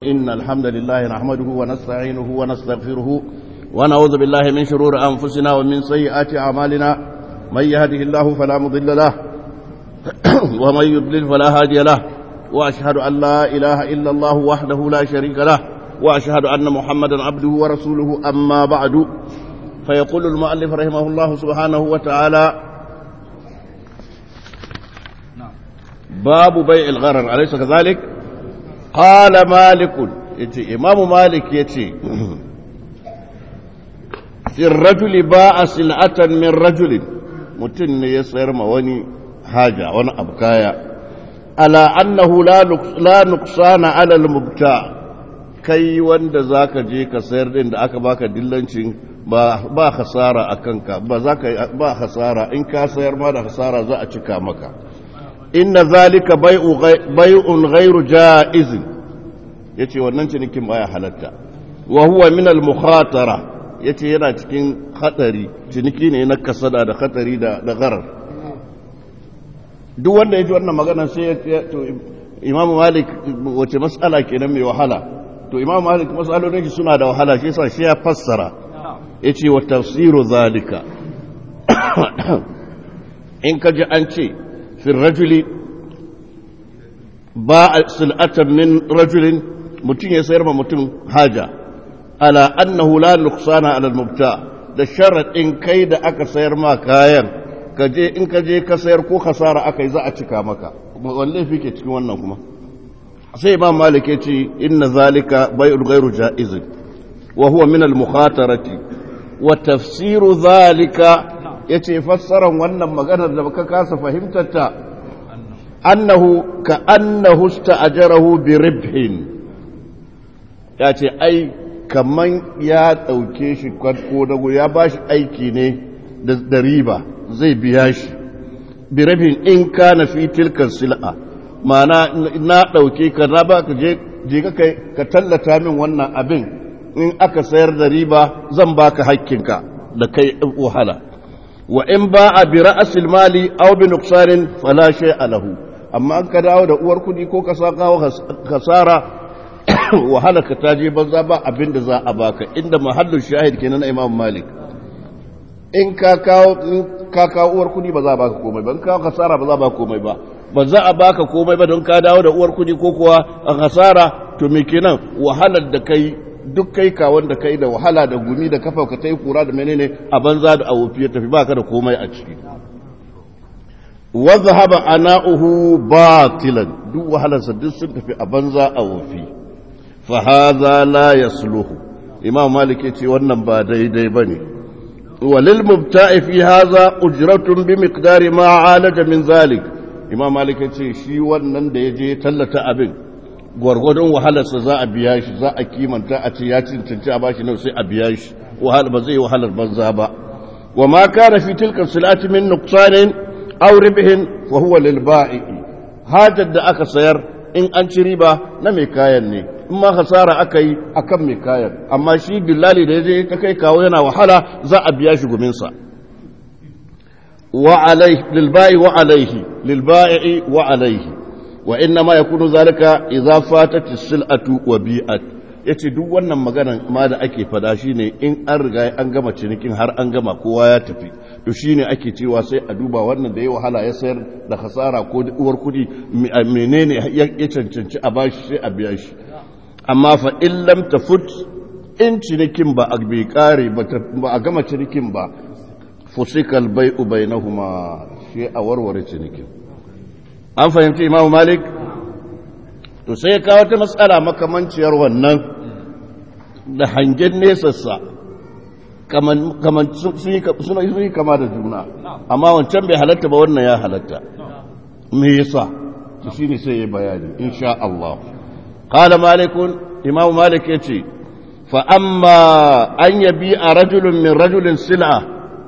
إن الحمد لله نحمده ونستعينه ونستغفره ونعوذ بالله من شرور أنفسنا ومن سيئات أعمالنا من يهده الله فلا مضل له ومن يضلل فلا هادي له وأشهد أن لا إله إلا الله وحده لا شريك له وأشهد أن محمدا عبده ورسوله أما بعد فيقول المؤلف رحمه الله سبحانه وتعالى باب بيع الغرر أليس كذلك قال مالك يتي إمام مالك يتي في الرجل باع سلعة من رجل متن يسير مواني حاجة وانا أبكايا على أنه لا لا نقصان على المبتاع kai wanda za ka je ka sayar din da aka baka dillancin ba hasara a kanka ba za ka ba hasara in ka sayar ma da hasara za a cika maka inna zalika bai'un ghairu ja'izin yace wannan cinikin baya halatta wa huwa min al-mukhatara yace yana cikin hadari ciniki ne na kasada da hadari da da gharar duk wanda yaji wannan magana sai ya to Imam Malik wace mas'ala kenan mai wahala to Imam Malik mas'alolin shi suna da wahala shi yasa shi ya fassara yace wa tafsiru zalika in kaji an ce في الرجل باع سلعة من رجل متين يسير ما متين حاجة على أنه لا نقصان على المبتاع da sharaɗin kai da aka sayar ma kayan kaje in ka je ka sayar ko khasara aka yi za a cika maka wanne fi ke cikin wannan kuma sai imam malik ya ce inna zalika bai'ul ghairu ja'iz wa huwa min al mukhatarati wa tafsiru zalika ya ce fassaran wannan maganar da baka kasa fahimtarta annahu ka annahu sta'ajarahu bi ribhin ya ce ai kaman ya ɗauke shi ko dago ya ba shi aiki ne da riba zai biya shi bi ribhin in kana fi tilkan sil'a ma'ana na ɗauke ka na ba ka je ka tallata min wannan abin in aka sayar da riba zan baka hakkinka da kai wahala wa in ba a bi ra'asil mali aw bi nuqsanin fala shay'a lahu amma an ka dawo da uwar kudi ko ka sa kawo kasara wahala ka taje banza ba abin da za a baka inda mahallin shahid kenan Imam Malik in ka kawo in ka kawo uwar kudi ba za a baka komai ba in kawo kasara ba za a baka komai ba ba za a baka komai ba don ka dawo da uwar kudi ko kuwa a kasara to me kenan wahalar da kai duk kai ka wanda kai da wahala da gumi da kafa ka ta yi kura da menene a banza da awofi ya tafi baka da komai a ciki wadda haba ana'uhu batilan duk wahalarsa duk sun tafi a banza a wofi fa haza la yasluhu imam malik ya ce wannan ba daidai bane walil mubta'i fi haza ujratun bi miqdari ma alaja min zalik imam malik ya ce shi wannan da ya je tallata abin gwargwadon wahalarsa za a biya shi za a kimanta a ce ya cancanci a bashi nau sai a biya shi wahala ba zai yi wahalar banza ba wa ma kana fi tilka silati min nuqsanin aw ribhin fa huwa lil ba'i hajar da aka sayar in an ci riba na mai kayan ne in ma hasara aka yi akan mai kayan amma shi billali da yaje ta kai kawo yana wahala za a biya shi gumin sa wa alaihi lil ba'i wa alaihi lil ba'i wa alaihi wa inna ma yakunu zalika idza fatat as-sil'atu wa bi'at yace duk wannan magana ma da ake fada shine in an riga an gama cinikin har an gama kowa ya tafi to shine ake cewa sai a duba wannan da ya wahala ya sayar da hasara ko uwar kudi menene ya cancanci a bashi sai a biya shi amma fa in lam tafut in cinikin ba a bai kare ba a gama cinikin ba fusikal bai'u bainahuma shi a warware cinikin an fahimci imamu malik to sai ya kawo ta matsala makamanciyar wannan da hangen nesassa sun yi kama da juna amma wancan bai halatta ba wannan ya halatta me yasa to shine sai ya bayani insha Allah qala malikun imamu malik yace fa amma an yabi a rajulun min rajulin sil'a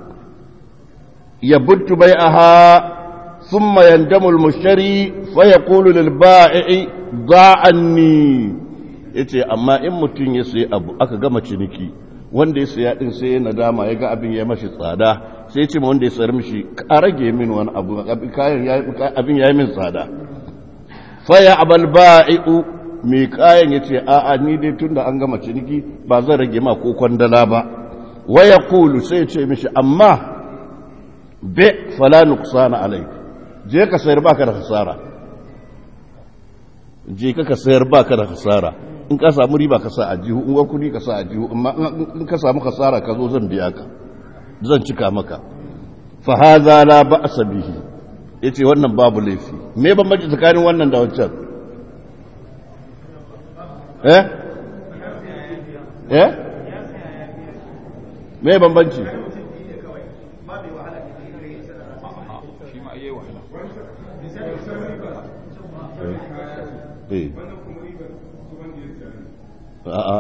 yabuttu bai'aha ثم يندم المشتري فيقول للبائع ضاع عني yace amma in mutum ya sayi abu aka gama ciniki wanda ya saya din sai ya nadama ya ga abin ya mashi tsada sai ya ce ma wanda ya sayar mishi a rage min wani abu kayan abin ya yi min tsada faya abal ba'i'u mai kayan ya ce a'a ni dai tun da an gama ciniki ba zan rage ma ko kwandala ba waya kulu sai ce mishi amma be fala nuqsana alai je ka sayar baka da hasara je ka ka sayar baka da hasara in ka samu riba ka sa a jihu in kudi ka sa a jihu amma in ka samu hasara ka zo zan biya ka zan cika maka fa hadha la ba'sa bihi yace wannan babu laifi me bambanci tsakanin wannan da wancan eh eh me bambanci eh a'a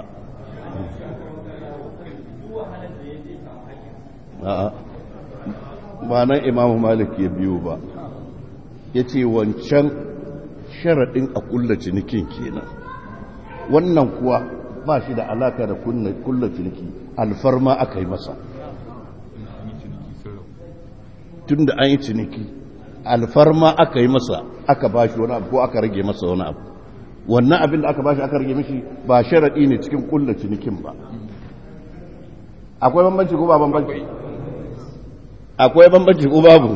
a'a ba nan imamu malik ya biyo ba ya ce wancan sharaɗin a kulla cinikin kenan wannan kuwa ba shi da alaka da kulla ciniki alfarma aka yi masa tun da an yi ciniki alfarma aka yi masa aka ba shi wani abu ko aka rage masa wani abu wannan abin da aka ba shi aka rage mishi ba sharaɗi ne cikin kulla cinikin ba akwai bambanci ko ba bambanci akwai bambanci ko babu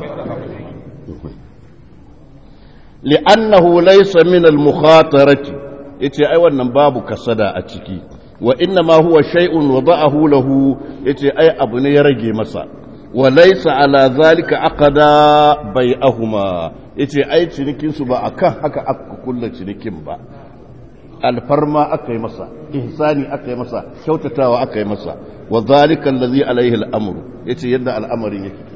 li'annahu laysa min al-mukhatarati yace ai wannan babu kasada a ciki wa inna ma huwa shay'un wada'ahu lahu yace ai abu ne ya rage masa wa laysa ala zalika aqada bai'ahuma yace ai cinikin su ba akan haka aka kulla cinikin ba alfarma aka yi masa ihsani aka yi masa kyautatawa aka yi masa wa zalika allazi alaihi al'amru yace yadda al'amarin yake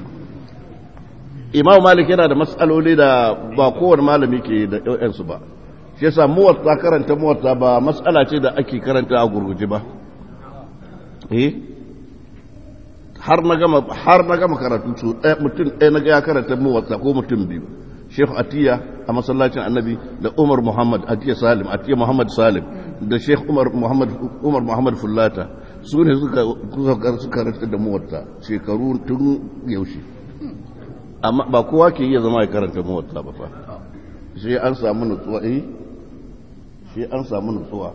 Imam Malik yana da matsaloli da ba kowane malami ke da ɗau'ansu ba shi yasa muwatta karanta muwatta ba matsala ce da ake karanta a gurguje ba eh har na gama har na gama karatu su mutum ɗaya na ga ya karanta muwatta ko mutum biyu Sheikh Atiya a masallacin Annabi da Umar Muhammad Atiya Salim Atiya Muhammad Salim da Sheikh Umar Muhammad Umar Muhammad Fullata su ne suka suka karanta da muwatta shekaru tun yaushe amma ba kowa ke iya zama ya karanta muwatta ba fa shi an samu nutsuwa eh shi an samu nutsuwa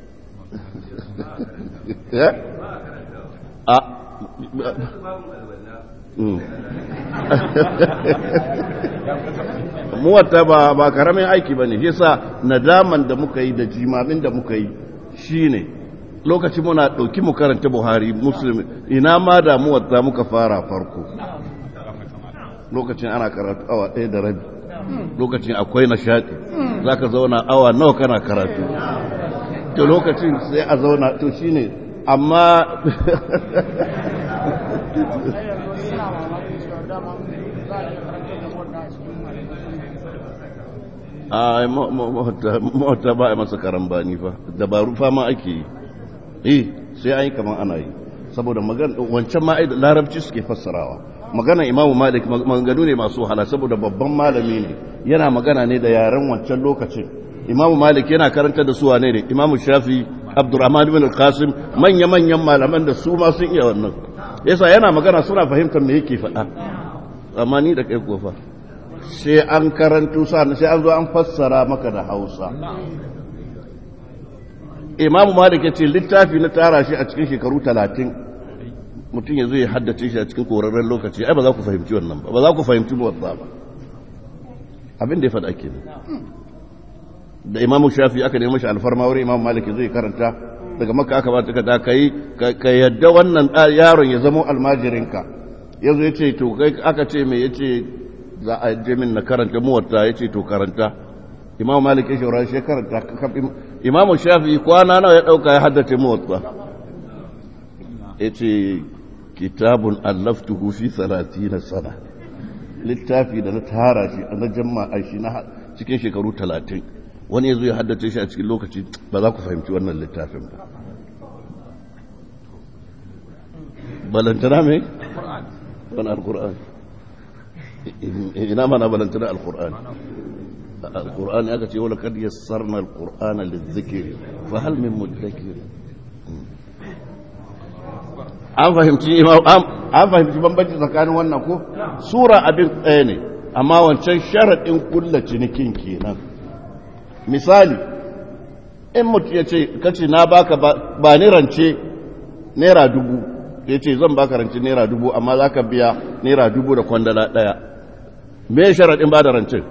a muwatta ba ba karamin aiki bane shi yasa nadaman da muka yi da jimamin da muka yi shine lokacin muna dauki mu karanta Buhari Muslim ina ma da muwatta muka fara farko lokacin ana karatu awa ɗaya da rabi lokacin akwai nishaɗi za ka zauna awa nawa kana karatu to lokacin sai a zauna to shine amma a mawata ba a masa karambani fa dabaru fama ake yi eh sai an yi kamar ana yi saboda wancan ma'aida larabci suke fassarawa magana imamu malik maganganu ne masu wahala saboda babban malami ne yana magana ne da yaren wancan lokacin imamu malik yana karanta da su wane ne imamu shafi abdurrahman ibn al-qasim manya manyan malaman da su ma sun iya wannan yasa yana magana suna fahimtar me yake faɗa amma ni da kai kofa sai an karanto sa sai an zo an fassara maka da hausa imamu malik ya ce littafi na tara shi a cikin shekaru talatin mutum ya zo ya haddace shi a cikin korarren lokaci ai ba za ku fahimci wannan ba ba za ku fahimci muwatsa ba abin da ya faɗa ke da imamu shafi aka nemi shi alfarma wurin imamu malik zai karanta daga maka aka ba ta ka yi ka yadda wannan yaron ya zama almajirinka ya zo ya ce to kai aka ce mai ya ce za a je min na karanta muwatta ya ce to karanta imamu malik ya shawara shi karanta imamu shafi kwana nawa ya ɗauka ya haddace muwatta ya ce kitabun allaftuhu fi na sana littafi da na tara shi na jama'a shi na cikin shekaru talatin wani ya zo ya haddace shi a cikin lokaci ba za ku fahimci wannan littafin ba balantana mai? wani alkur'an ina mana balantana alkur'an alkur'an ya ce wala kad yassarna alkur'ana lizikiri fa hal min muddakir an fahimci an fahimci bambanci tsakanin wannan ko sura abin ɗaya ne amma wancan sharaɗin kulla cinikin kenan misali in mutum ya ce kace na baka ba ni rance naira dubu ya ce zan baka rance naira dubu amma za ka biya naira dubu da kwandala ɗaya me sharaɗin ba da rancen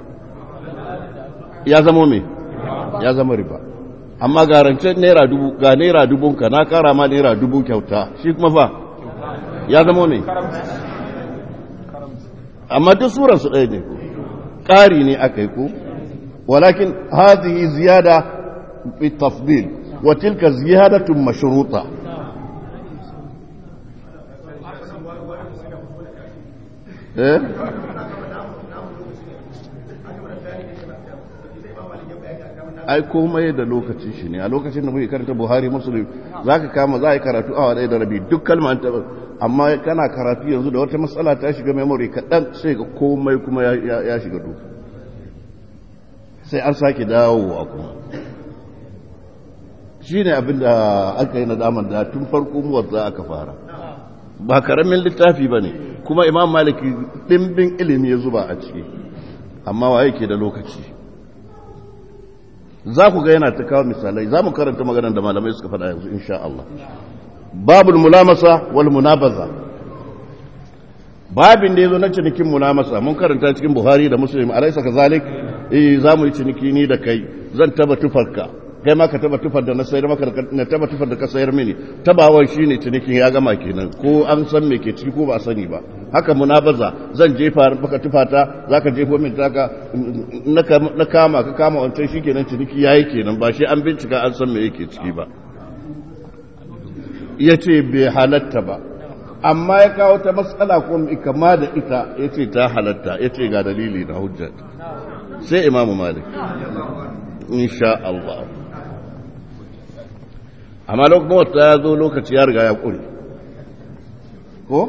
ya zama me ya zama riba amma ga rancen naira dubu ga naira dubunka na kara ma naira dubu kyauta shi kuma fa ya zama me amma duk suransu ɗaya ne ƙari ne aka yi ko walakin hazihi ziyada fi tafdil wa tilka ziyadatun mashruta eh ai komai da lokacin shi ne a lokacin da muke karanta buhari musulun za ka kama za a yi karatu awa ɗaya da rabi duk kalma ta amma kana karatu yanzu da wata matsala ta shiga memory kaɗan sai ga komai kuma ya shiga duk sai an sake dawowa kuma shi ne abin da aka yi nadamar da tun farko muwadda aka fara ba karamin littafi ba ne kuma imam maliki ɗimbin ilimi ya zuba a ciki amma wa yake da lokaci za ku ga yana ta kawo misalai za mu karanta maganar da malamai suka faɗa yanzu insha Allah babul mulamasa wal munabaza babin da yazo na cinikin mulamasa mun karanta cikin Buhari da Muslim alaysa kazalik eh za mu yi ciniki ni da kai zan taba tufarka kai ma ka taba tufar da na sayar maka na taba tufar da ka sayar mini tabawar shine cinikin ya gama kenan ko an san me ke ciki ko ba sani ba haka munabaza zan jefa maka tufata zaka jefo min taka na kama ka kama wancan shikenan ciniki yayi kenan ba shi an bincika an san me yake ciki ba yace bai halatta ba amma ya kawo ta matsala ko kama da ita yace ta halatta yace ga dalili na hujja sai imamu malik insha Allah amma lokacin wata ya zo lokaci ya riga ya ƙuri ko?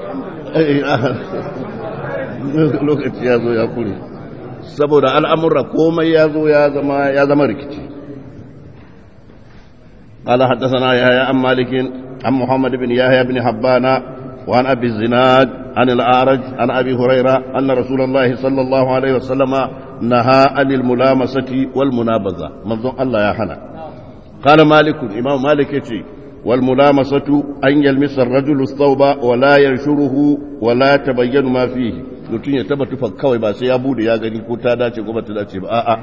lokaci ya zo ya ƙuri saboda al'amurra komai ya zo ya zama rikici قال حدثنا يحيى عن مالك عن محمد بن يحيى بن حبان وعن ابي الزناد عن الاعرج عن ابي هريره ان رسول الله صلى الله عليه وسلم نهى عن الملامسه والمنابذه منظور الله يا حنا قال مالك إمام مالك يتي والملامسة أن يلمس الرجل الثوب ولا ينشره ولا تبين ما فيه mutum ya taba tufa kawai ba sai ya bude ya gani ko ta dace ko ba ta dace ba a'a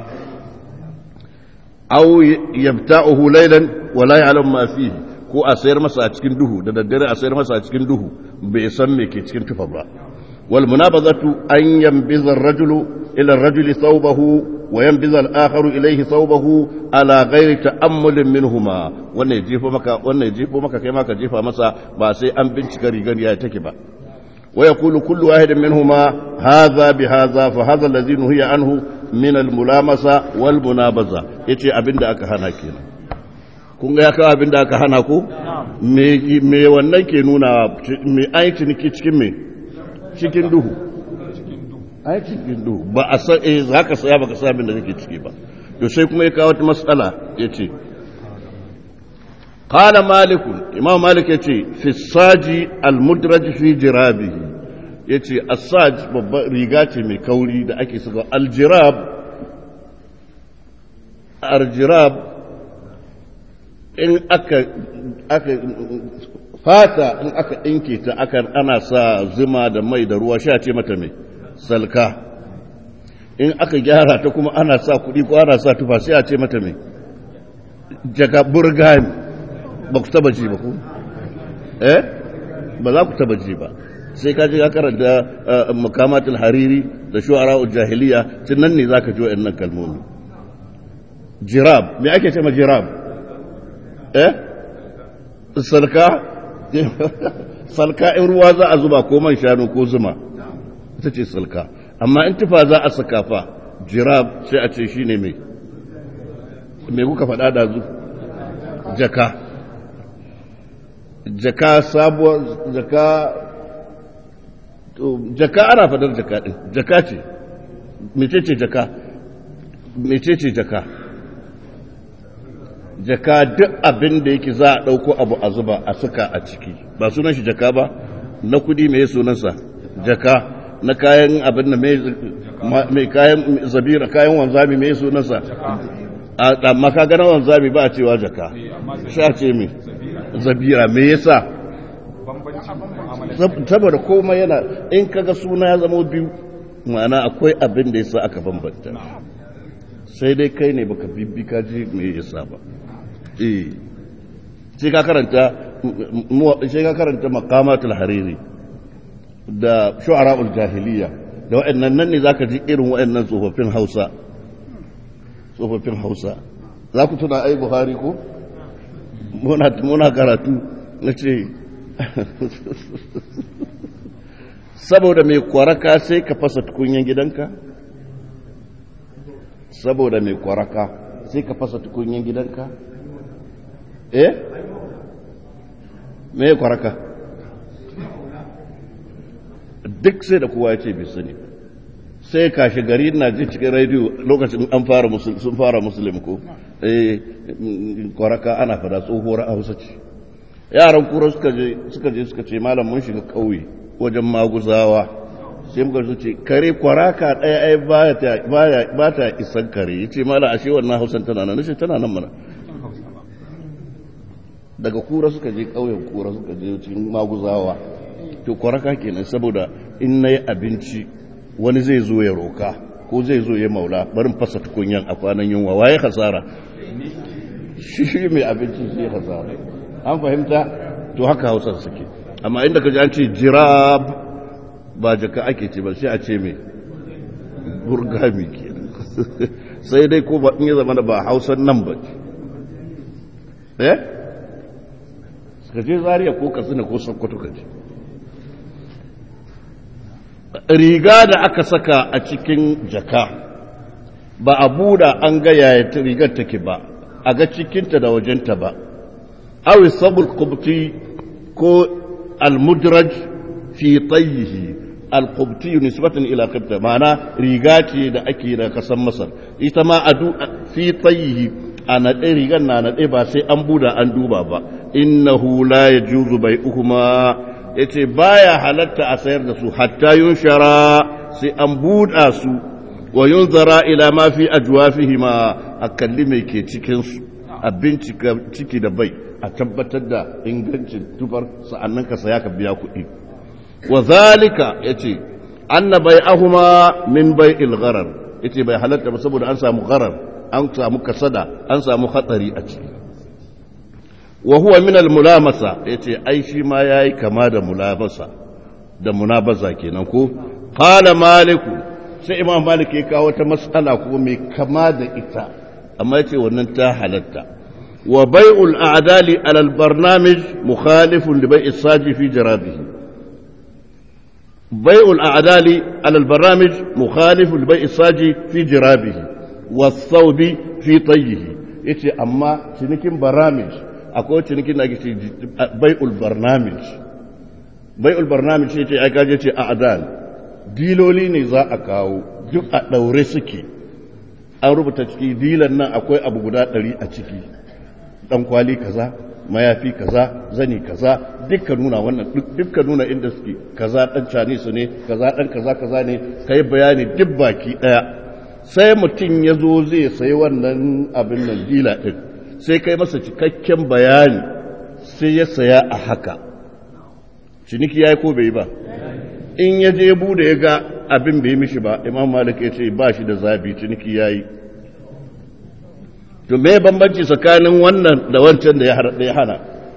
aw yabta'uhu laylan wa la ya'lam ma fihi ko a sayar masa a cikin duhu da daddare a sayar masa a cikin duhu bai san me ke cikin tufa ba wal munabazatu an yanbiza ar-rajulu ila ar-rajuli thawbahu وينبذ الآخر إليه ثوبه على غير تأمل منهما wannan ya jefo maka wannan ya jefo maka kai maka jefa masa ba sai an bincika rigar ya take ba wa yaqulu kullu wahidin minhuma hadha bi hadha fa hadha alladhi nuhiya anhu min al mulamasa wal munabaza yace abinda aka hana kenan kun ga ya kawo abinda aka hana ko me me wannan ke nuna me ai ciniki cikin me cikin duhu ai cikin duhu ba a san eh za ka saya baka san abin da kake ciki ba to sai kuma ya kawo wata matsala yace qala malik imam malik yace fi saji al mudraj fi jirabihi yace as-saj babban riga ce mai kauri da ake saka al jirab al jirab in aka aka fata in aka dinke ta aka ana sa zuma da mai da ruwa sha ce mata mai salka in aka gyara ta kuma ana sa kuɗi ko ana sa tufa sai a ce mata mai jaga burgani ba ku taba ji ba ku eh ba za ku taba ji ba sai ka ji ka karanta makamatul hariri da shu'ara jahiliya tun nan ne za ka ji wa'annan kalmomi jirab me ake ce ma jirab eh salka salka in ruwa za a zuba ko man shanu ko zuma ita ce salka amma in tufa za a saka fa jirab sai a ce shi ne mai mai kuka faɗa da zu jaka jaka sabuwar jaka jaka ana fadar jaka ɗin jaka ce mecece jaka mecece jaka jaka duk abin da yake za a ɗauko abu a zuba a suka a ciki ba sunan shi jaka ba na kudi mai sunansa jaka na kayan abin da mai kayan zabira kayan wanzami mai sunansa amma ka gana wanzami ba a cewa jaka sha ce me zabira me yasa saboda komai yana in kaga suna ya zama biyu ma'ana akwai abin da yasa aka bambanta sai dai kai ne baka bibbi ka ji me yasa ba eh sai ka karanta sai ka karanta maqamatul hariri da shu'ara'ul jahiliya da wa'annan nan ne zaka ji irin wa'annan tsofaffin Hausa tsofaffin Hausa za ku tuna ai Buhari ko muna muna karatu nace saboda mai kwaraka sai ka fasa tukunyen gidanka saboda mai kwaraka sai ka fasa tukunyen gidanka eh me kwaraka duk sai da kowa ya ce bai sani sai kashi gari na ji cikin rediyo lokacin an fara sun fara musulun ko eh kwaraka ana fada tsohuwar hausa ce yaran kura suka je suka je suka ce malam mun shiga ƙauye wajen maguzawa sai muka su ce kare kwaraka ɗaya ai ba ta isan kare ya ce malam ashe wannan hausan tana nan nace tana nan mana daga kura suka je ƙauyen kura suka je cikin maguzawa to kwaraka kenan saboda in na yi abinci wani zai zo ya roka ko zai zo ya maula barin fasa tukunyan a kwanan yunwa waye hasara shi mai abinci sai hasara an fahimta to haka hausar suke amma inda ka ji an ce jirab ba jaka ake ce ba sai a ce mai burgami kenan sai dai ko ba in ya zama ba hausan nan ba eh ka je zariya ko katsina ko sokoto ka je riga da aka saka a cikin jaka ba a buɗa an ga yaya rigar take ba a ga cikinta da wajenta ba awi sabul kubti ko almudraj fi tayyihi alqubti nisbatan ila qibta ma'ana riga ce da ake da kasan masar ita ma adu fi tayyihi a naɗe rigar na naɗe ba sai an buɗa an duba ba innahu la yajuzu bai'uhuma ya ce ba ya halatta a sayar da su hatta yun shara sai an buɗa su wa yun zara ila ma fi ajuwafihi ma a kalli mai ke cikinsu a bincika ciki da bai a tabbatar da ingancin tufar sa'annan ka saya ka biya kuɗi wa zalika ya ce anna bai ahuma min bai ilgharar ya ce bai halatta ba saboda an samu gharar an samu kasada an samu hatsari a ciki wa huwa min al-mulamasa yace ai shi ma yayi kama da mulamasa da munabaza kenan ko qala malik sai imam malik ya kawo ta mas'ala ko mai kama da ita amma yace wannan ta halatta wa bai'ul a'dali ala al-barnamij mukhalifun li bai'is saji fi jarabihi bai'ul a'dali ala al-barnamij mukhalifun li bai'is saji fi jarabihi was-thawbi fi tayyihi yace amma cinikin baramij akwai cinikin da ake ce bai'ul barnamij bai'ul barnamij ce ai kaje ce a adan diloli ne za a kawo duk a daure suke an rubuta ciki dilan nan akwai abu guda ɗari a ciki dan kwali kaza mayafi kaza zani kaza dukkan nuna wannan dukkan nuna inda suke kaza dan canisu ne kaza dan kaza kaza ne kai bayani duk baki daya sai mutum ya zo zai sayi wannan abin nan dila din sai kai masa cikakken bayani sai ya saya a haka ciniki ya yi ko bai ba in ya je bude ya ga abin bai mishi ba imam malik ya ce ba shi da zabi ciniki ya yi to me bambanci tsakanin wannan da wancan da ya hana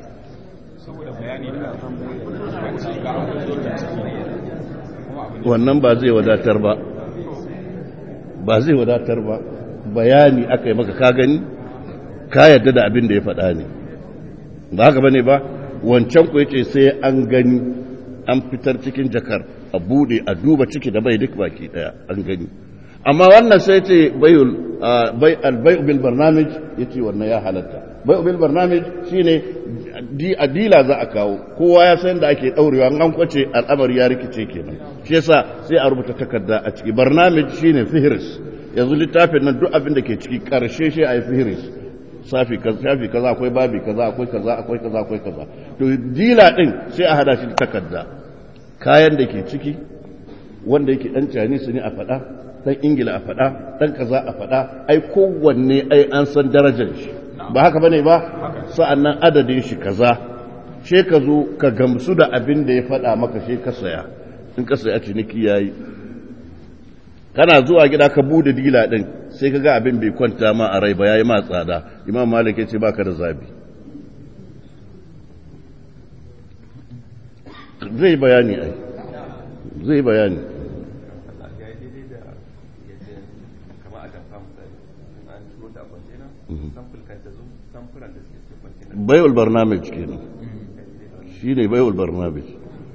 wannan ba zai wadatar ba ba zai wadatar ba bayani aka yi maka ka gani ka yadda da abin da ya faɗa ne ba haka bane ba wancan ku yace sai an gani an fitar cikin jakar a bude a duba ciki da bai duk baki daya an gani amma wannan sai ce bayul bai albay bil barnamij yace wannan ya halatta bai bil barnamij shine di adila za a kawo kowa ya san da ake daurewa an kwace al'amari ya rikice kenan shi yasa sai a rubuta takarda a ciki barnamij shine fihris yanzu littafin nan duk abin da ke ciki karshe shi a yi fihris safi shafi kaza akwai babi kaza akwai kaza akwai kaza akwai kaza to dila din sai a hada shi da takarda kayan da ke ciki wanda yake dan cani su ne a faɗa dan ingila a faɗa dan kaza a faɗa ai kowanne ai an san darajar shi ba haka bane ba sa'annan adadin shi kaza she ka zo ka gamsu da abin da ya faɗa maka she ka saya in ka saya ciniki yayi kana zuwa gida ka bude dila din sai ka ga abin bai kwanta ma a rai ba yayi ma tsada imam malik ya ce baka da zabi zai bayani ai zai bayani bai'ul barnamij kenan shi ne bai'ul barnamij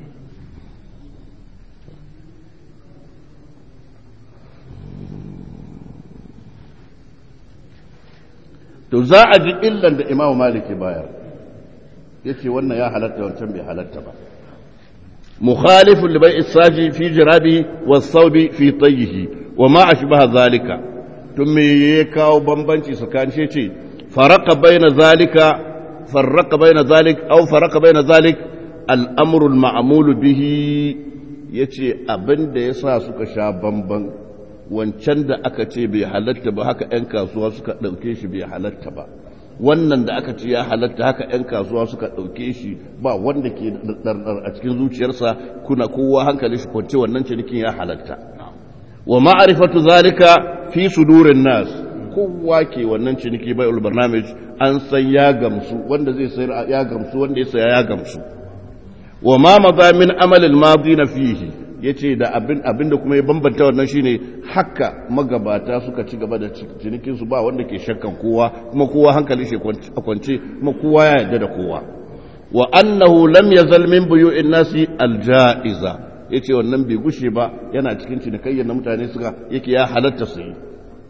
to za a ji illan da imamu maliki bayar ya ce wannan ya halatta wancan bai halatta ba mukhalifun libai isaji fi jirabi wa saubi fi tayyihi wa ma ashbaha zalika tun me ya kawo bambanci tsakanin shi ce faraka baina zalika farraka baina zalik aw faraka baina zalik al'amrul ma'mulu bihi yace abin da yasa suka sha bamban wancan da aka ce bai halatta ba haka 'yan kasuwa suka ɗauke shi bai halatta ba wannan da aka ce ya halatta haka 'yan kasuwa suka ɗauke shi ba wanda ke ɗarɗar a cikin zuciyarsa kuna kowa hankali shi kwance wannan cinikin ya halatta wa ma'arifatu zalika fi sudurin nas kowa ke wannan ciniki bai barnamij an san ya gamsu wanda zai sayar ya gamsu wanda ya saya ya gamsu wa ma maza min amalil madina fihi ya ce da abin da kuma ya bambanta wannan shine haka magabata suka ci gaba da cinikinsu ba wanda ke shakkan kowa kuma kowa hankali shi a kwance kuma kowa ya yarda da kowa wa annahu lam yazal min buyu'in nasi aljaiza yace wannan bai gushe ba yana cikin cinikayyar na mutane suka yake ya halatta su yi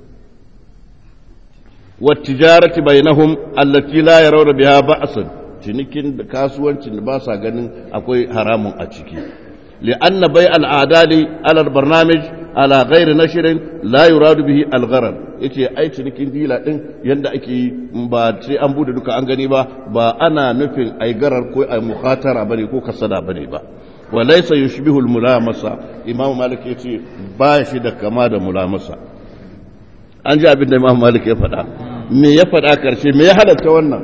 wa tijarati bainahum allati la yarawna biha ba'san cinikin da kasuwancin da ba sa ganin akwai haramun a ciki لأن بيع الأعداد على البرنامج على غير نشر لا يراد به الغرر yace ai cinikin dila din yanda ake ba sai an bude duka an gani ba ba ana nufin ai garar ko ai mukhatara bane ko kasada bane ba wa laysa yushbihu al mulamasa imam malik yace ba shi da kama da mulamasa an ji abin da imam malik ya faɗa me ya faɗa karshe me ya halatta wannan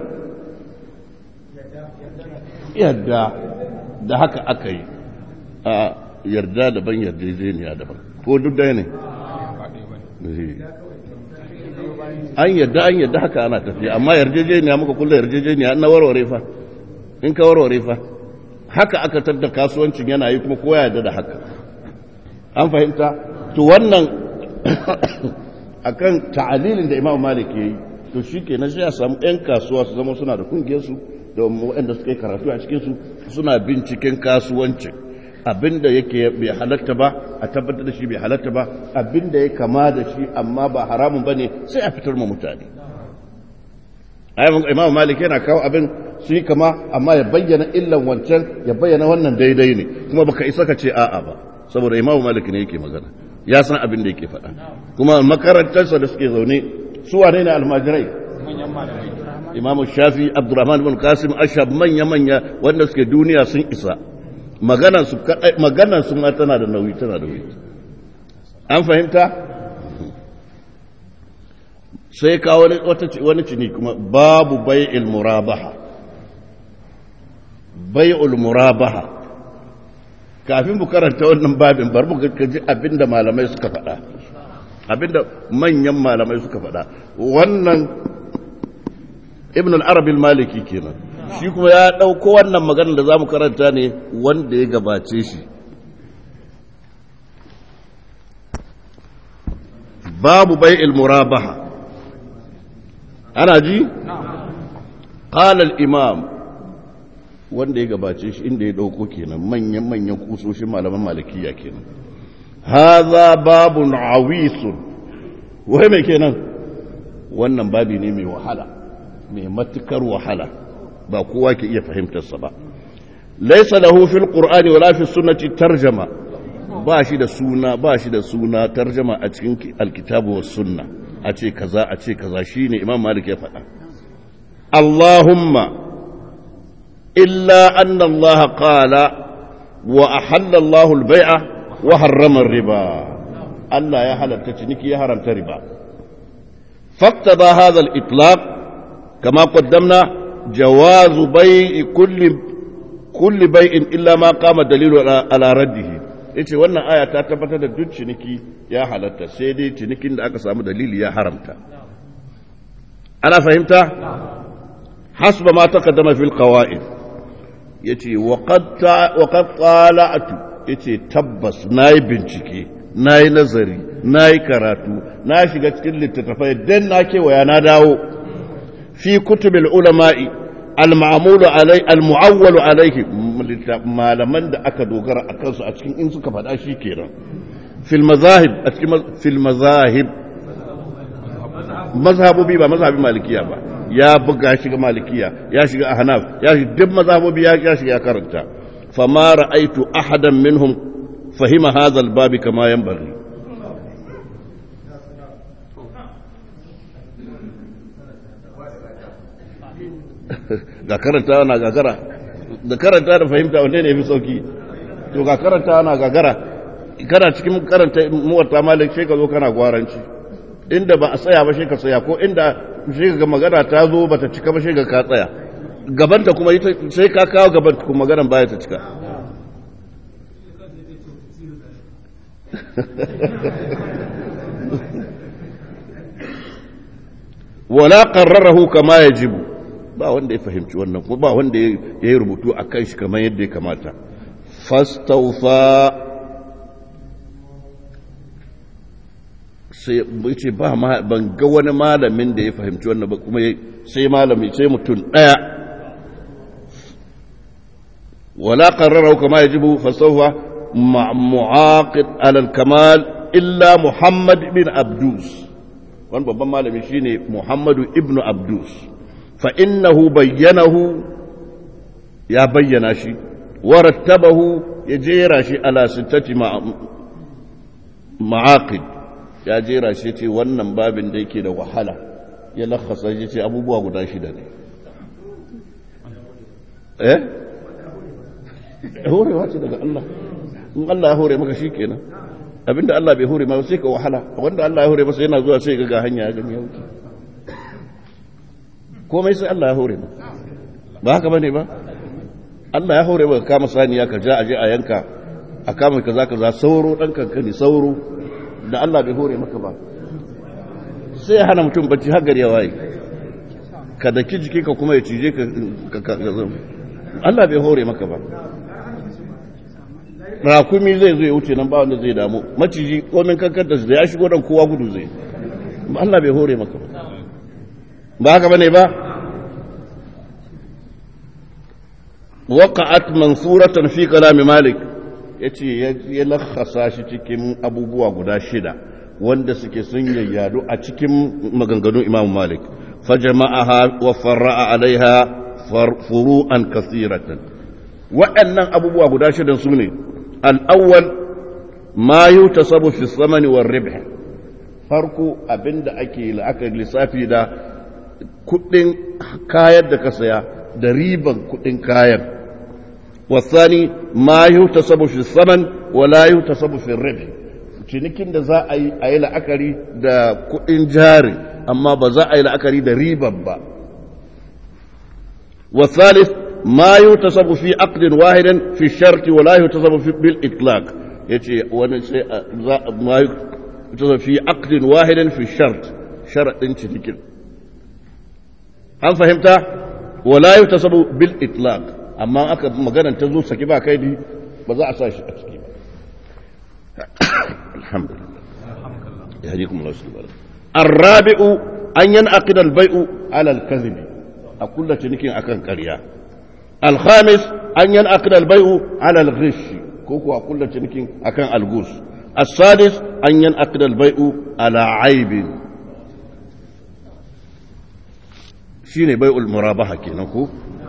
yadda da haka aka yi a yarda daban yarjejeniya daban ko duk ɗaya ne an yarda an yarda haka ana tafiya amma yarjejeniya muka kulla yarjejeniya na warware fa in ka warware fa haka aka tadda kasuwancin yana yi kuma kowa yarda da haka an fahimta to wannan akan ta'alilin da imam malik ya yi to shi ke na sai a samu 'yan kasuwa su zama suna da kungiyarsu da waɗanda suka yi karatu a cikinsu suna binciken kasuwancin abinda yake bai halatta ba a tabbatar da shi bai halatta ba abinda ya kama da shi amma ba haramun ba ne sai a fitar ma mutane imam malik yana kawo abin su yi kama amma ya bayyana illan wancan ya bayyana wannan daidai ne kuma baka isa ka ce a'a ba saboda imam malik ne yake magana ya san abin da yake faɗa kuma makarantarsa da suke zaune su wane ne almajirai imam shafi abdurrahman bin kasim ashab manya manya wanda suke duniya sun isa maganar su ma tana da nauyi tana da nauyi an fahimta sai ka wani cini kuma babu bai'il murabaha bai'ul murabaha kafin mu karanta wannan babin bar mu ji abinda malamai suka faɗa abinda manyan malamai suka faɗa wannan ibn al-arabi al-maliki kenan shi kuma ya ɗauko wannan maganar da za mu karanta ne wanda ya gabace shi babu bai murabaha ana ji? ƙalal imam wanda ya gabace shi inda ya ɗauko kenan manyan-manyan kusoshin malaman malikiya kenan haza babun awisun wai mai kenan wannan babi ne mai wahala mai matukar wahala ba kowa ke iya fahimtarsa ba laisa lahu fil qur'ani wala fi sunnati tarjama ba shi da suna ba shi da suna tarjama a cikin alkitabu was sunna a ce kaza a ce kaza shine imam malik ya faɗa allahumma illa anna allah qala wa ahalla allah al-bai'a wa harrama riba Allah ya halatta ciniki ya haramta riba فاقتضى هذا الإطلاق كما قدمنا جواز بيع كل كل بيع إلا ما قام الدليل على رده yace wannan aya ta tabbatar da duk ciniki ya halatta sai dai cinikin da aka samu dalili ya haramta ana fahimta hasba ma taqaddama fil qawaid yace wa qad wa qad qala'tu yace tabbas nayi bincike na yi nazari na yi karatu na shiga cikin littattafai don na kewaya na dawo fi kutubil ulama'i al-ma'amulu alai al-mu'awwalu alaihi malaman da aka dogara a kansu a cikin in suka faɗa shi kenan fil mazahib a cikin fil mazahib mazhabobi ba mazhabin malikiya ba ya buga shiga malikiya ya shiga ahnaf ya shiga duk mazhabobi ya shiga ya karanta fama ra'aitu ahadan minhum فهم هذا الباب كما ينبغي ga karanta na gagara da karanta da fahimta wanne ne fi sauki to ga karanta na gagara kana cikin karanta muwatta malik sai ka zo kana gwaranci inda ba a tsaya ba sai ka tsaya ko inda sai ga magana ta zo ba ta cika ba sai ga ka tsaya gabanta kuma sai ka kawo gaban kuma maganar baya ta cika wala qarrarahu kama yajibu ba wanda ya fahimci wannan kuma ba wanda ya yi rubutu a kan shi kamar yadda ya kamata fastaufa sai ce ba ban ga wani malamin da ya fahimci wannan ba kuma sai malami sai mutum daya wala qarrarahu kama yajibu fastaufa معاقد على الكمال إلا محمد بن عبدوس وان بابا مالمي شيني محمد ابن عبدوس فإنه بينه يا بينا شي ورتبه يجير شي على ستة مع معاقد يا جيرا شي تي wannan babin da yake da wahala ya lakhasa shi ce abubuwa guda shida ne eh horewa ce daga Allah in Allah ya hore maka shikenan abinda Allah bai hore maka sai ka wahala wanda Allah ya hore masa yana zuwa sai ga hanya ya gani ya wuce komai sai Allah ya hore maka ba haka bane ba Allah ya hore maka kama saniya ka ja aje a yanka a kama kaza kaza sauro dan kankani sauro da Allah bai hore maka ba sai ya hana mutum bacci har gari ya waye ka daki jikinka kuma ya cije ka Allah bai hore maka ba rakumi zai zo ya wuce nan ba wanda zai damu maciji komin kankanta da ya shigo dan kowa gudu zai Allah bai hore maka ba ba haka bane ba waqa'at mansuratan fi kalam malik yace ya lakhasa shi cikin abubuwa guda shida wanda suke sun yayyadu a cikin maganganun imam malik fajama'aha wa farra'a alaiha furu'an kasiratan waɗannan abubuwa guda shidan su ne al'awwal ma yi ta sabu fi samani wa ribh farko abinda ake la'akar lissafi da kudin kayan da ka saya da riban kudin kayan wasani ma yi ta sabu fi saman wa la yi ta sabu fi ribh cinikin da za a yi a yi la'akari da kudin jari amma ba za a yi la'akari da riban ba والثالث ما يتصب في عقد واحد في الشرط ولا يتصب في بالإطلاق يجي ما يتصب في عقد واحد في الشرط شرط تذكر هل فهمت ولا يتصب بالإطلاق أما أكد مغانا تزو سكبا كيدي بزا أساش أتكي الحمد لله يهديكم الله سبحانه الرابع أن ينعقد البيع على الكذب أقول لك نكين أكن كريا الخامس أن ينعقد البيع على الغش كوكو أقول لك نكين أكن الغش السادس أن ينعقد البيع على عيب شيني بيع المرابحة كينكو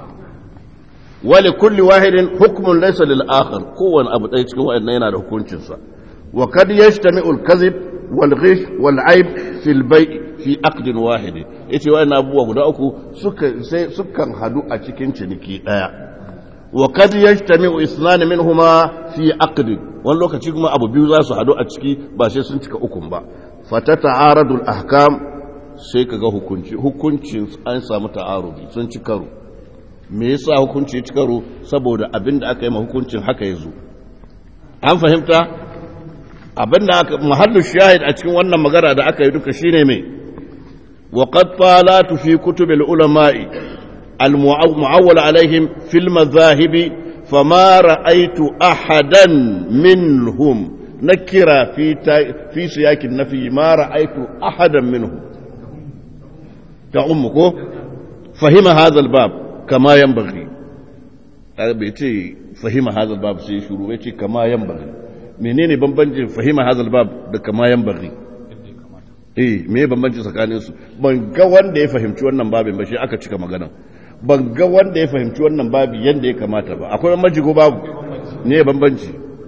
ولكل واحد حكم ليس للآخر كون أبو تيتك وإن ينا له كونشنسا وقد يجتمع الكذب والغش والعيب في البيع fi aqdin wahidi yace wayannan abubuwa guda uku suka sai sukan hadu a cikin ciniki daya wa kad yajtami'u isnan minhuma fi aqd wani lokaci kuma abu biyu za su hadu a ciki ba sai sun cika ukun ba fata ta'aradul ahkam sai ka ga hukunci hukuncin an samu ta'arudi sun ci karo me yasa hukunci ci karo saboda abin da aka yi ma hukuncin haka ya zo an fahimta abin da aka mahallu shahid a cikin wannan magana da aka yi duka shine mai وقد طالت في كتب العلماء المعول عليهم في المذاهب فما رأيت أحدا منهم نكر في في سياق النفي ما رأيت أحدا منهم تعمك فهم هذا الباب كما ينبغي بيتي فهم هذا الباب سي شروع بيتي كما ينبغي menene bambancin fahima hadal bab da kama yan bari eh me bambanci tsakanin su ban ga wanda ya fahimci wannan babin ba shi aka cika magana ban ga wanda ya fahimci wannan babi yanda ya kamata ba akwai bambanci ko babu ne bambanci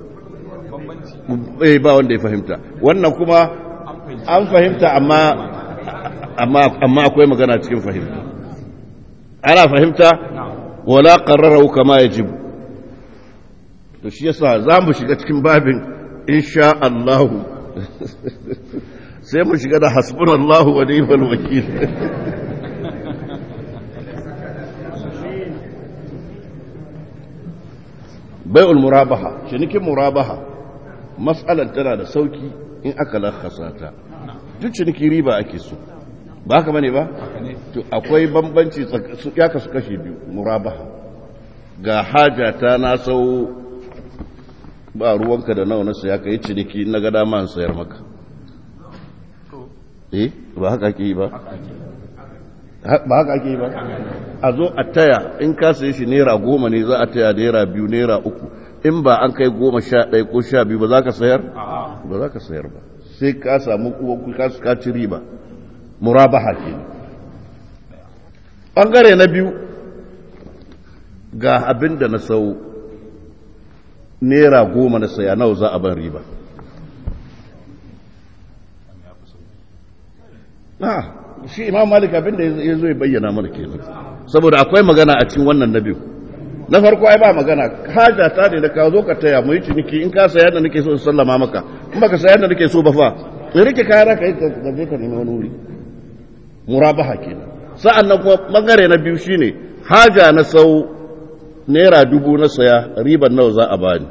eh ba wanda ya fahimta wannan kuma an fahimta amma amma amma akwai magana cikin fahimta ana fahimta wala qarrarahu kama yajibu to shi yasa za mu shiga cikin babin insha Allah sai mu shiga da hasbunallahu wa ni'mal wakil bai'ul murabaha cinikin murabaha mas'alar tana da sauki in aka lakasa ta duk ciniki riba ake so ba haka bane ba to akwai bambanci ya kasu kashe biyu murabaha ga haja ta na sau ba ruwanka da nawa na saya ka yi ciniki na ga dama an sayar maka eh ba haka ake yi ba ba haka ake yi ba a zo a taya in ka sayi shi naira goma ne za a taya naira biyu naira uku in ba an kai goma sha ɗaya ko sha biyu ba za ka sayar ba za ka sayar ba sai ka samu kuwa ka ci riba murabaha ke ɓangare na biyu ga abin da na sau naira goma na saya nawa za a ban riba ah shi imam malik abinda ya zo ya bayyana mana kenan saboda akwai magana a cikin wannan na biyu na farko ai ba magana haja ta ne da ka zo ka taya mu yi ciniki in ka saya da nake so in sallama maka in baka saya da nake so ba fa sai rike kaya ka yi ka je ka nemi wani wuri murabaha kenan sa'an nan kuma bangare na biyu shine haja na sau naira dubu na saya riban nawa za a bani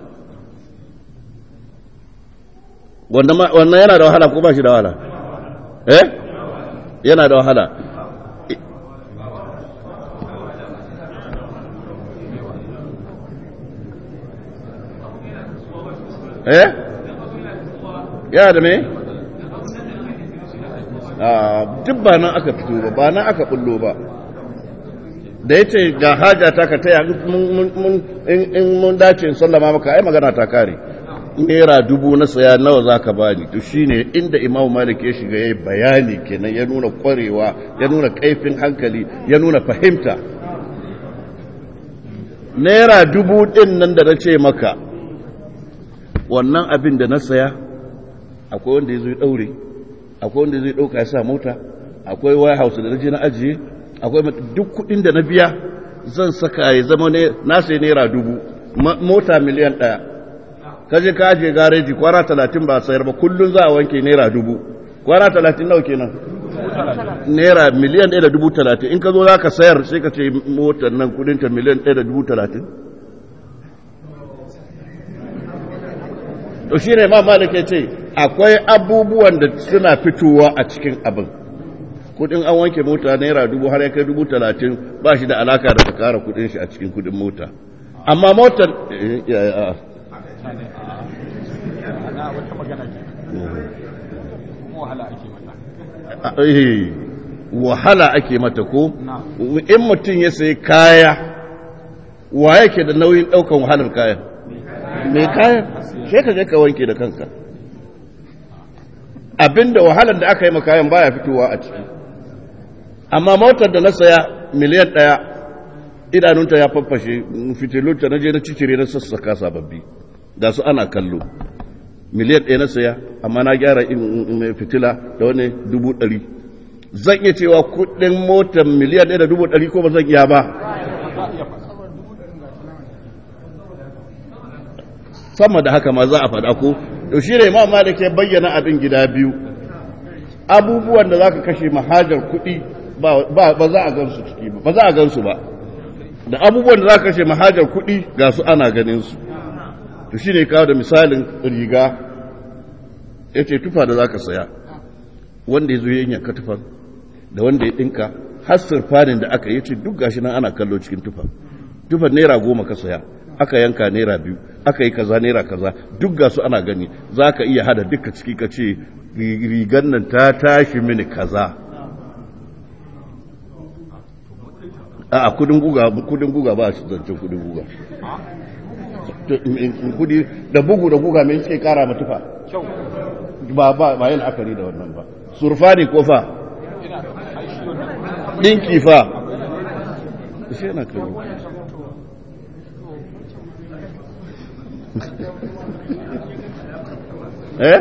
wannan yana da wahala ko ba shi da wahala eh yana da wahala eh yana da me duk ba nan aka fito ba ba nan aka bullo ba da ya ce ga haja ta ka taya in mun dace in sallama maka ai magana ta kare naira dubu na saya nawa za ka bani to shine inda imamu malik ya shiga ya yi bayani kenan ya nuna kwarewa ya nuna kaifin hankali ya nuna fahimta naira dubu din nan da na ce maka wannan abin da na saya akwai wanda ya zo ya daure akwai wanda zai dauka ya sa mota akwai waya house da na je na ajiye akwai duk kudin da na biya zan saka ya zama ne na sai naira dubu mota miliyan ɗaya kaje ka ajiye gareji kwana talatin ba sayar ba kullum za a wanke naira dubu kwana talatin nawa kenan naira miliyan ɗaya da dubu talatin in ka zo za ka sayar sai ka ce motar nan kudinta miliyan ɗaya da dubu talatin to shi ne ma malaka ce akwai abubuwan da suna fitowa a cikin abin kudin an wanke mota naira dubu har ya kai dubu talatin ba shi da alaka da ka kara kudin shi a cikin kudin mota amma motar wahala ake mata ko in mutum ya sayi kaya wa yake da nauyin daukan wahalar kayan mai kayan sai ka je ka wanke da kanka abinda wahalar da aka yi kayan baya fitowa a ciki amma motar da na saya miliyan ɗaya idanunta ya faffashe fitilunta na je na cicire na sassaka sababbi da su ana kallo miliyan ɗaya na saya amma na gyara fitila da wani dubu ɗari zan iya cewa kuɗin motar miliyan ɗaya da dubu ɗari ko ba zan iya ba sama da haka ma za a faɗa ko to shi ne imam malik ya bayyana abin gida biyu abubuwan da za ka kashe mahajar kuɗi ba za a gansu ciki ba ba za a gansu ba da abubuwan da za ka kashe mahajar kuɗi ga su ana ganin su to shi ne kawo da misalin riga ya ce tufa da za ka saya wanda ya zo ya yanka tufan da wanda ya ɗinka har surfanin da aka yi ce duk gashi nan ana kallo cikin tufa tufan naira goma ka saya aka yanka naira biyu aka yi kaza naira kaza duk ga su ana gani za ka iya hada duka ciki ka ce rigan nan ta tashi mini kaza a kudin guga kudin guga ba su zancen kudin guga kudi da bugu da guga mai suke kara matufa ba ba ba yin akari da wannan ba surfa ne ko fa dinki fa shi yana kallo eh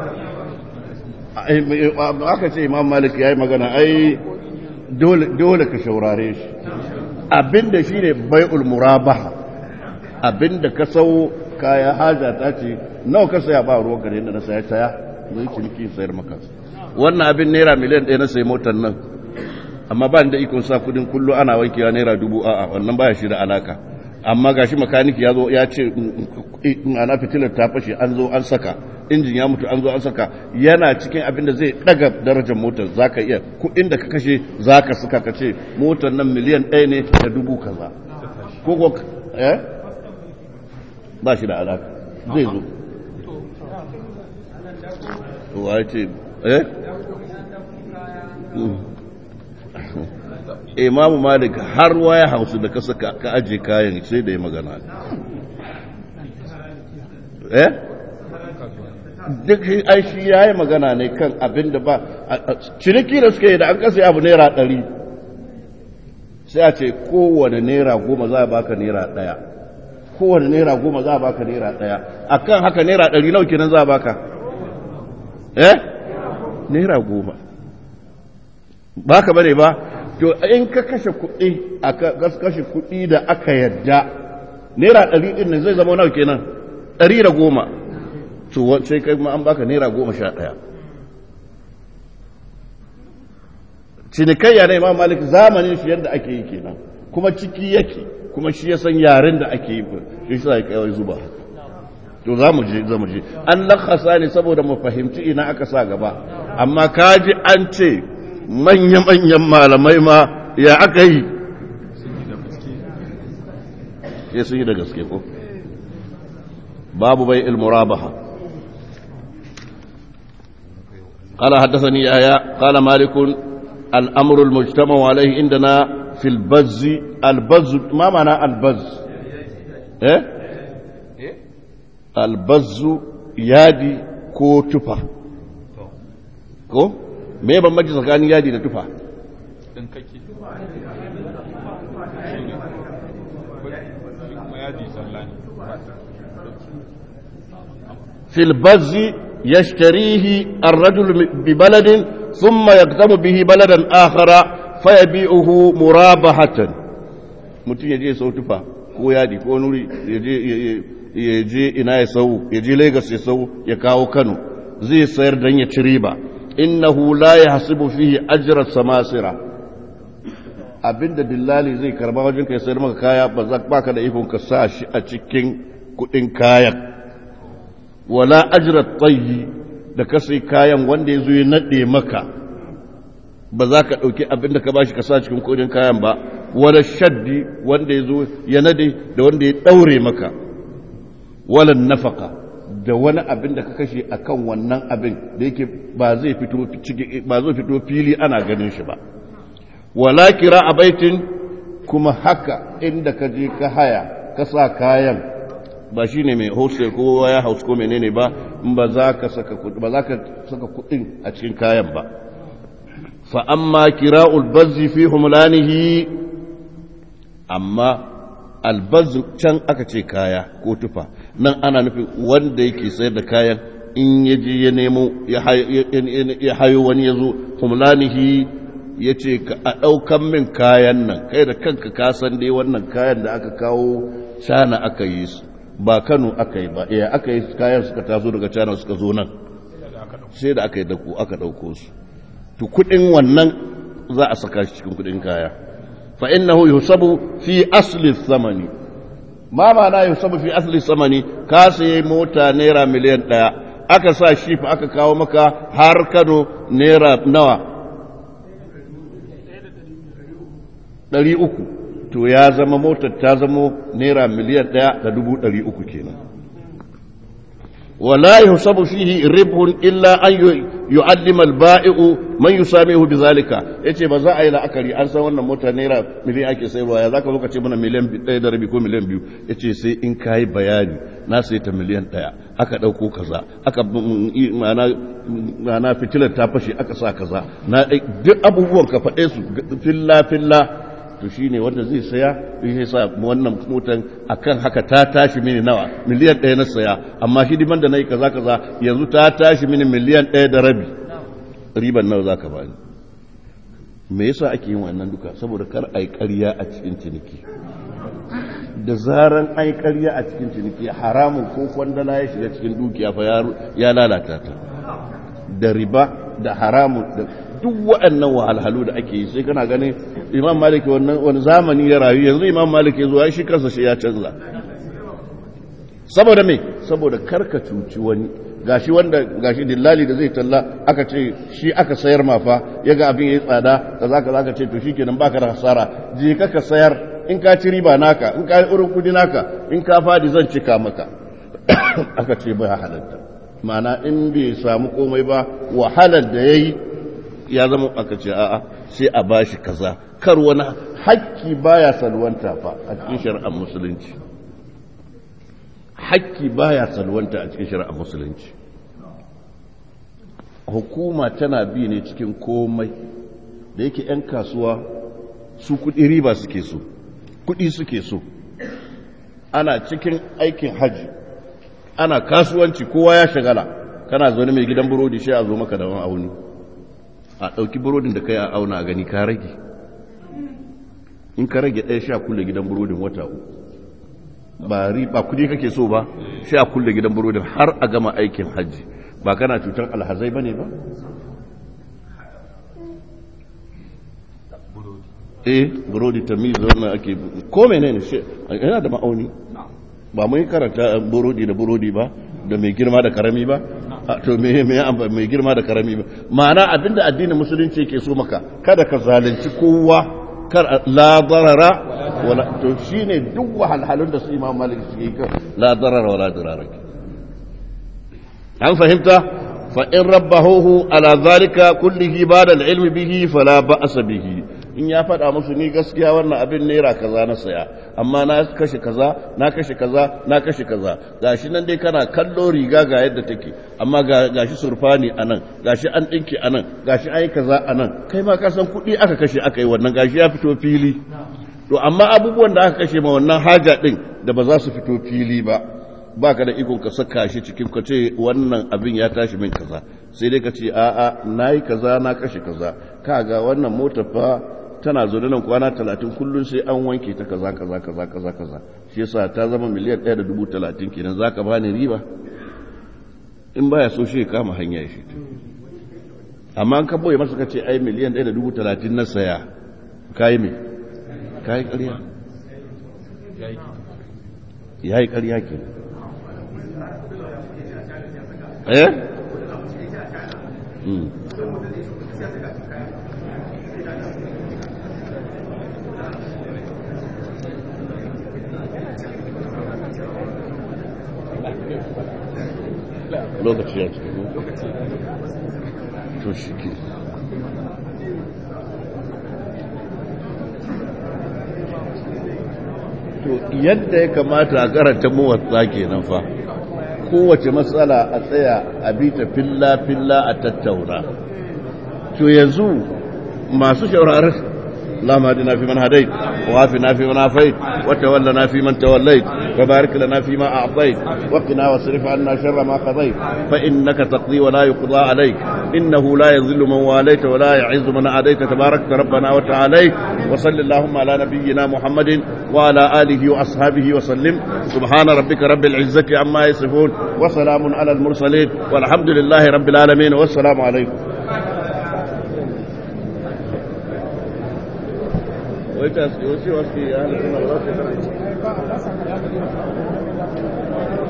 aka ce imam malik ya yi magana ai dole ka shaurare shi abinda shi ne bai'ul murabaha abinda ka sau kaya haja ta ce nawa ka saya ba ruwan gare da na saya taya zai ciniki sayar maka wannan abin naira miliyan ɗaya na sayi motar nan amma ba da ikon sa kudin kullu ana wankewa naira dubu a'a wannan baya shi da alaka amma gashi makaniki ya zo ya ce ana fitilar ta fashe an zo an saka injin ya mutu an zo an saka yana cikin abin da zai daga darajar motar zaka iya kuɗin da ka kashe zaka saka ka ce motar nan miliyan ɗaya ne da dubu kaza ko ko eh ba shi da alaka zai zo to wa ce eh imamu malik har waya hausu da kasa ka aje kayan sai da ya magana eh duk ai shi ya yi magana ne kan abin da ba ciniki da suka yi da an kasa abu naira ɗari sai a ce kowane naira goma za a baka naira ɗaya kowane naira goma za a baka naira ɗaya a kan haka naira ɗari nau kenan za a baka eh naira goma ba ka bane ba to in ka kashe kuɗi a kashe kuɗi da aka yadda naira ɗari ɗin nan zai zama nawa kenan ɗari da goma to sai kai ma an baka naira goma sha ɗaya cinikayya na imam malik zamanin shi yadda ake yi kenan kuma ciki yake kuma shi ya san yaren da ake yi shi sa ya kawai zuba to za mu je za mu je an lakasa ne saboda mu fahimci ina aka sa gaba amma kaji an ce manya-manyan malamai ma ya aka yi ya sun yi da gaske ko babu bai ilmurabaha قال حدثني يحيى قال مالك الامر المجتمع عليه عندنا في البز البز ما معنى البز ايه البز يادي كو تفا كو me bambanci tsakanin yadi da tufa في البز يشتريه الرجل ببلد ثم يقدم به بلدا آخر فيبيعه مرابحة mutum ya je sau tufa ko yadi ko nuri ya je ina ya sau ya je lagos ya sau ya kawo kano zai sayar don ya ci riba innahu la yahsibu fihi ajra samasira abinda dillali zai karba wajen kai sayar maka kaya ba za baka da ikon ka sa shi a cikin kudin kayan wala ajra tayyi da ka sai kayan wanda ya zo ya nade maka ba za ka ɗauki abinda ka bashi ka sa cikin kudin kayan ba wala shaddi wanda ya zo ya nade da wanda ya ɗaure maka wala nafaka da wani abin da ka kashe a kan wannan abin da yake ba zai fito fili ana ganin shi ba wala kira a baitin kuma haka inda ka je ka haya ka sa kayan ba shi ne mai hostel ko ya house ko menene ba ba za ka saka kudin a cikin kayan ba fa amma kira'ul bazzi fi humlanihi amma albazin can aka ce kaya ko tufa nan ana nufin wanda yake sayar da kayan in ya je ya nemo ya hayo wani ya zo humlanihi ya ce a ɗaukan min kayan nan kai da kanka ka san dai wannan kayan da aka kawo shana aka yi su ba kano aka yi ba iya aka yi kayan suka taso daga china suka zo nan sai da aka yi dako aka ɗauko su to kuɗin wannan za a saka shi cikin kuɗin kaya fa innahu yusabu fi asli thamani ma ma'ana yusabu fi asli thamani ka sayi mota naira miliyan ɗaya aka sa shi fa aka kawo maka har kano naira nawa ɗari uku to ya zama motar ta zama naira miliyan ɗaya da dubu ɗari uku kenan ولا يحسب فيه ربح إلا أن يعلم البائع من يساميه بذلك yace ba za a yi la'akari an san wannan mota naira miliyan ake sayarwa ya zaka lokaci mana miliyan ɗaya da rabi ko miliyan biyu yace sai in kayi bayani na sai ta miliyan ɗaya aka ɗauko kaza aka ma'ana fitilar ta fashe aka sa kaza na duk abubuwan ka faɗe su filla filla to shi ne wanda zai saya ya sa wannan motan akan haka ta tashi mini nawa miliyan ɗaya na saya amma hidiman da na yi kaza kaza yanzu ta tashi mini miliyan ɗaya da rabi riban nawa za ka bani me yasa ake yin wannan duka saboda kar a yi ƙarya a cikin ciniki da zaran ai ƙarya a cikin ciniki haramun ko kwandala ya shiga cikin dukiya fa ya lalata ta da riba da haramun da duk waɗannan wahalhalu da ake yi sai kana ganin imam maliki wannan wani zamani ya rayu yanzu imam maliki ya zo ya shi kansa shi ya canza saboda me saboda karka cuci wani gashi wanda gashi dillali da zai talla aka ce shi aka sayar mafa ya ga abin ya yi tsada kaza kaza ka ce to shikenan baka da hasara je ka ka sayar in ka ci riba naka in ka yi urin kudi naka in ka fadi zan cika maka aka ce bai halatta ma'ana in bai samu komai ba wahalar da ya yi ya zama aka ce a'a sai a bashi kaza kar wani hakki baya salwanta fa a cikin shari'ar musulunci hakki baya salwanta a cikin shari'ar musulunci hukuma tana bi ne cikin komai da yake 'yan kasuwa su kudi riba suke so kudi suke so ana cikin aikin hajji ana kasuwanci kowa ya shagala kana zaune mai gidan burodi shi a zo maka da wani auni a ɗauki burodin da kai a auna gani ka rage in ka rage ɗaya sha kulle gidan burodin wata uku ba ba kudi kake so ba sha kulle gidan burodin har a gama aikin hajji ba kana cutar alhazai ba ne ba eh burodi ta mi zaune ake ko menene shi yana da ma'auni ba mun karanta burodi da burodi ba da mai girma da karami ba to me me mai girma da karami ba ma'ana abinda addinin musulunci yake so maka kada ka zalunci kowa kar la darara wala to shine duk wahalhalun da su imam malik suke yi la darara wala dirara an fahimta fa in rabbahu ala zalika kullihi ba'da al-ilmi bihi fala ba'sa bihi in ya faɗa musu ni gaskiya wannan abin naira kaza na saya amma na kashe kaza na kashe kaza na kashe kaza gashi nan dai kana kallo riga ga yadda take amma gashi surfani anan gashi an dinki anan gashi ai kaza anan kai ma ka san kuɗi aka kashe aka yi wannan gashi ya fito fili to amma abubuwan da aka kashe ma wannan haja din da ba za su fito fili ba baka da ikon ka saka shi cikin ka ce wannan abin ya tashi min kaza sai dai ka ce a'a nayi kaza na kashe kaza kaga wannan motar fa tana zo nan kwana talatin kullum sai an wanke ta kaza kaza kaza kaza kaza shi yasa ta zama miliyan ɗaya da dubu talatin kenan za ka bani riba in baya so shi kama hanya shi amma an ka boye masa ka ce ai miliyan ɗaya da dubu talatin na saya kayi me kayi ƙarya ya yi ƙarya ke eh lokaci ya cika to shi ke to yadda ya kamata a karanta mawatsa kenan fa kowace matsala a tsaya a bita filla-filla a tattauna to yanzu masu shaurarar اللهم اهدنا فيمن هديت وعافنا فيمن عافيت وتولنا فيمن توليت وبارك لنا فيما أعطيت وقنا واصرف عنا شر ما قضيت فإنك تقضي ولا يقضى عليك إنه لا يذل من واليت ولا يعز من عاديت تبارك ربنا وتعالى وصل اللهم على نبينا محمد وعلى آله وأصحابه وسلم سبحان ربك رب العزة عما يصفون وسلام على المرسلين والحمد لله رب العالمين والسلام عليكم ويتاسي وسي وسي أهل السنة والله